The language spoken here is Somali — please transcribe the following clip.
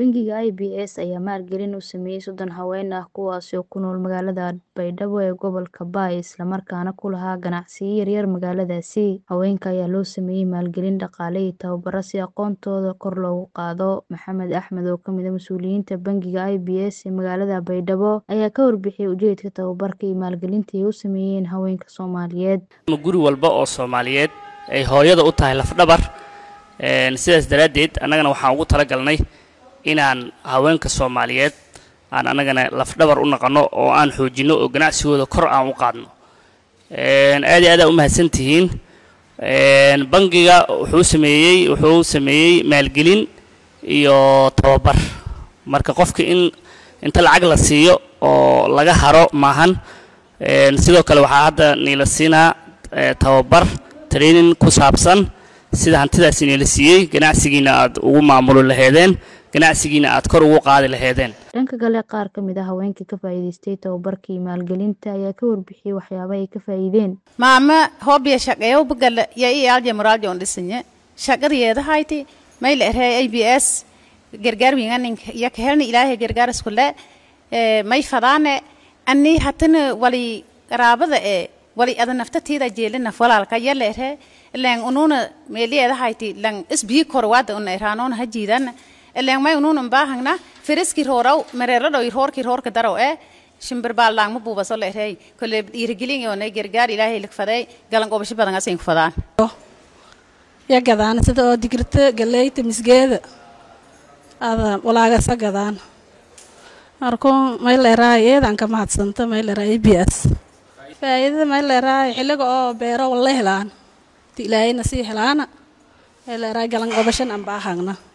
Bangiga IBS ayaa maalgelin u sameeyay soddon haween ah kuwaas oo ku nool magaalada Baydhabo ee gobolka Bay isla markaana ku lahaa ganacsiyo yaryar magaaladaasi. Haweenka ayaa loo sameeyay maalgelin dhaqaale iyo tababaro si aqoontooda kor loogu qaado. Maxamed Axmed oo ka mid ah mas'uuliyiinta Bangiga IBS ee magaalada Baydhabo ayaa ka warbixiyay ujeedka tababarka iyo maalgelinta ay u sameeyeen haweenka Soomaaliyeed. guri walba oo Soomaaliyeed ay hooyada u tahay lafdhabar sidaas daraaddeed annagana waxaan ugu talagalnay inaan haweenka Soomaaliyeed aan annagana lafdhabar u naqano oo aan xoojino oo ganacsigooda kor aan u qaadno aad iyo aad u mahadsantihiin bangiga wuxuu sameeyey wuxuu sameeyey maalgelin iyo tababar marka qofka in inta lacag la siiyo oo laga haro maahan sidoo kale waxaa hadda niila siinaa tababar training ku saabsan sida hantidaasi niila siiyey ganacsigiina aad ugu maamuli laheedeen ganacsigiina aad kor ugu qaadi laheedeen dhanka kale qaar ka mid ah haweenkii ka faa'iidaystay tababarkii maalgelinta ayaa ka warbixiyey waxyaaba ay ka faa'iideen maama hoobiya shaqeeyo bagala ya i alja moraalja on dhisinye shaqadeeda hayti mayla erey a b s gargaar winganinka iyo kahelni ilaahay gargaar iskule may fadaane ani hatana wali qaraabada ee wali ada naftatiida jeelinaf walaalka yala ere len ununa meeliyeeda hayti lan isbii korwaada una eraanoona hajiidana len may ununa baahangna firiski roraw mereeradhow roorki roorka daraw ee shimbir baalaangma buubaso la erey kole dhiirigelin yoonay gargaar ilaahay ligfaday galan qobasho badan asayn ku fadaan ya gadaan sida oo digirta galeyta misgeeda ada walaagasa gadaan markuu mayleeraay eedan ka mahadsanta mayleeraay b s faa'iidada mayleeraay xilliga oo beero walla helaan ti ilaahayna sii helaana mayleeraay galan qobashan aan baahagna